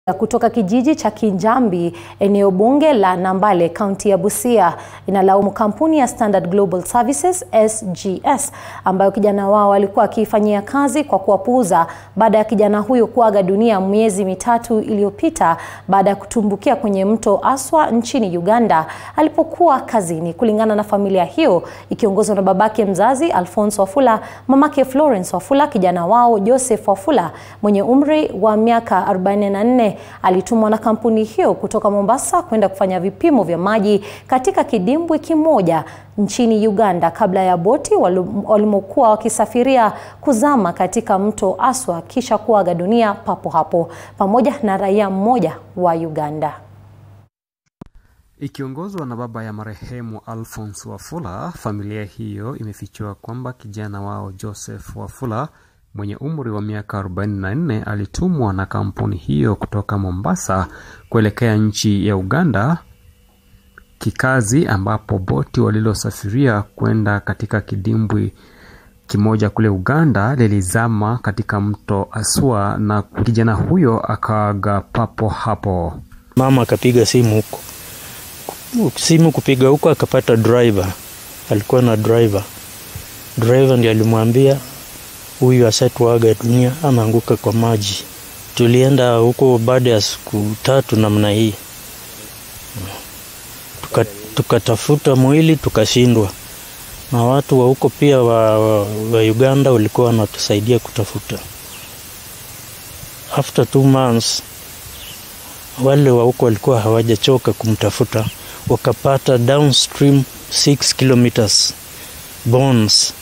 kutoka kijiji cha Kinjambi eneo bunge la Nambale kaunti ya Busia inalaumu kampuni ya Standard Global Services SGS ambayo kijana wao alikuwa akiifanyia kazi kwa kuwapuuza baada ya kijana huyo kuaga dunia miezi mitatu iliyopita baada ya kutumbukia kwenye mto Aswa nchini Uganda alipokuwa kazini. Kulingana na familia hiyo ikiongozwa na babake mzazi Alphonse Wafula, mamake Florence Wafula, kijana wao Joseph Wafula mwenye umri wa miaka 44 alitumwa na kampuni hiyo kutoka Mombasa kwenda kufanya vipimo vya maji katika kidimbwi kimoja nchini Uganda kabla ya boti walimokuwa wakisafiria kuzama katika mto Aswa kisha kuaga dunia papo hapo pamoja na raia mmoja wa Uganda. Ikiongozwa na baba ya marehemu Alphonse Wafula, familia hiyo imefichua kwamba kijana wao Joseph Wafula mwenye umri wa miaka 44 alitumwa na kampuni hiyo kutoka Mombasa kuelekea nchi ya Uganda kikazi, ambapo boti walilosafiria kwenda katika kidimbwi kimoja kule Uganda lilizama katika mto Aswa na kijana huyo akaaga papo hapo. Mama akapiga simu huko, simu kupiga huko, akapata driver, alikuwa na driver. Driver ndiye alimwambia huyu asatuaga dunia ameanguka kwa maji. Tulienda huko baada ya siku tatu namna hii, tukatafuta tuka mwili tukashindwa, na watu wa huko pia wa, wa, wa Uganda walikuwa wanatusaidia kutafuta. After two months wale wa huko walikuwa hawajachoka kumtafuta, wakapata downstream 6 kilometers bones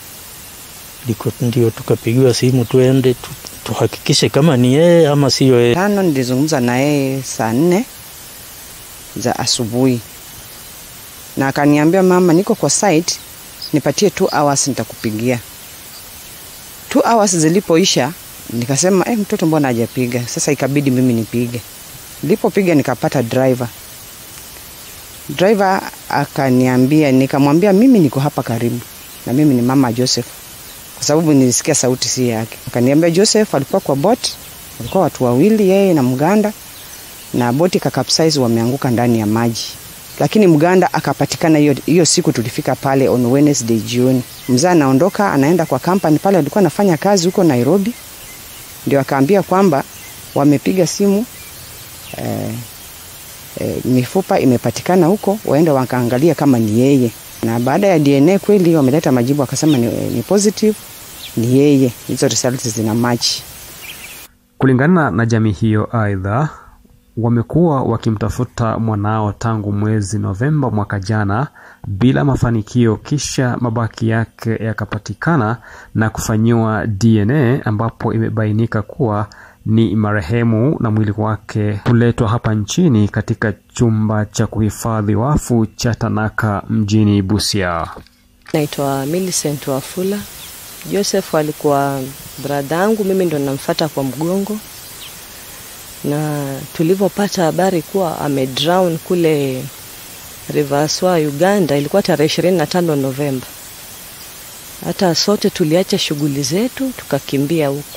ndio tukapigiwa simu tuende tu, tuhakikishe kama ni yeye ama siyo yeye. Tano nilizungumza na yeye saa nne za asubuhi, na akaniambia mama, niko kwa site, nipatie two hours nitakupigia. Two hours zilipoisha, nikasema eh, mtoto mbona hajapiga? Sasa ikabidi mimi nipige. Nilipopiga nikapata driver. Driver akaniambia, nikamwambia mimi niko hapa karibu na mimi ni mama Joseph kwa sababu nilisikia sauti si yake. Akaniambia Joseph alikuwa kwa bot, walikuwa watu wawili, yeye na Mganda, na boti kakapsize, wameanguka ndani ya maji, lakini Mganda akapatikana hiyo hiyo siku. Tulifika pale on Wednesday jioni, mzee anaondoka anaenda kwa kampani pale, alikuwa anafanya kazi huko Nairobi, ndio akaambia kwamba wamepiga simu eh, eh, mifupa imepatikana huko, waende wakaangalia kama ni yeye na baada ya DNA kweli wameleta majibu, akasema ni, ni positive, ni yeye. Hizo results zina match. Kulingana na jamii hiyo, aidha wamekuwa wakimtafuta mwanao tangu mwezi Novemba mwaka jana bila mafanikio, kisha mabaki yake yakapatikana na kufanyiwa DNA ambapo imebainika kuwa ni marehemu na mwili wake kuletwa hapa nchini katika chumba cha kuhifadhi wafu cha Tanaka mjini Busia. Naitwa Millicent Wafula. Joseph alikuwa brada yangu, mimi ndo namfata kwa mgongo, na tulivyopata habari kuwa amedrown kule River Aswa Uganda, ilikuwa tarehe ishirini na tano Novemba. Hata sote tuliacha shughuli zetu tukakimbia huko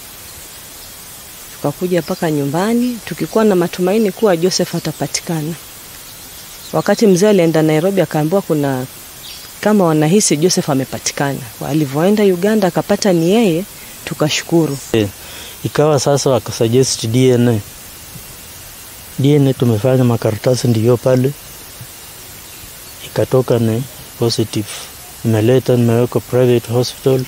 tukakuja mpaka nyumbani tukikuwa na matumaini kuwa Joseph atapatikana. Wakati mzee alienda Nairobi, akaambiwa kuna kama wanahisi Joseph amepatikana. Alivyoenda Uganda akapata ni yeye, tukashukuru. E, ikawa sasa wakasuggest DNA. DNA tumefanya makaratasi ndiyo pale, ikatoka ni positive, imeleta nimeweka private hospital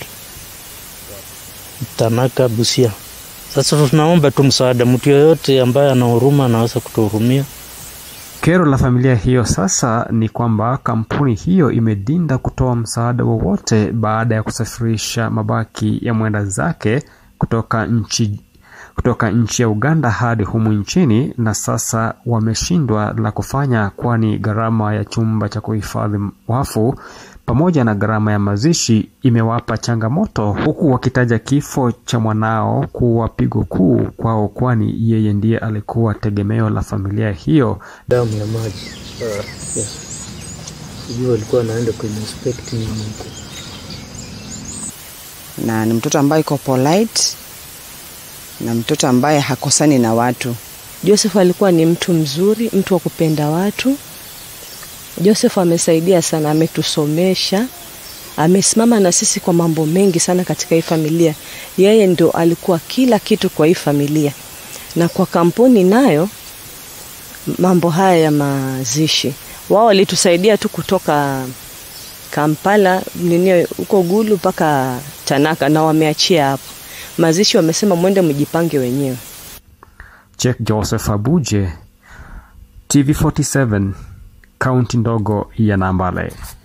Tanaka Busia. Sasa tunaomba tu msaada, mtu yoyote ambaye ana huruma anaweza kutuhurumia. Kero la familia hiyo sasa ni kwamba kampuni hiyo imedinda kutoa msaada wowote baada ya kusafirisha mabaki ya mwenda zake kutoka nchi kutoka nchi ya Uganda hadi humu nchini, na sasa wameshindwa la kufanya, kwani gharama ya chumba cha kuhifadhi wafu pamoja na gharama ya mazishi imewapa changamoto, huku wakitaja kifo cha mwanao kuwa pigo kuu kwao, kwani yeye ndiye alikuwa tegemeo la familia hiyo. Damu ya maji uh, yes. Sijui walikuwa anaenda kwenye inspect na ni mtoto ambaye iko polite na mtoto ambaye hakosani na watu. Joseph alikuwa ni mtu mzuri, mtu wa kupenda watu. Joseph amesaidia sana, ametusomesha, amesimama na sisi kwa mambo mengi sana katika hii familia. Yeye ndo alikuwa kila kitu kwa hii familia, na kwa kampuni nayo mambo haya ya mazishi, wao walitusaidia tu kutoka Kampala nini huko Gulu mpaka Tanaka, na wameachia hapo. Mazishi wamesema mwende mjipange wenyewe. Chek Joseph Abuje, TV47, kaunti ndogo ya Nambale.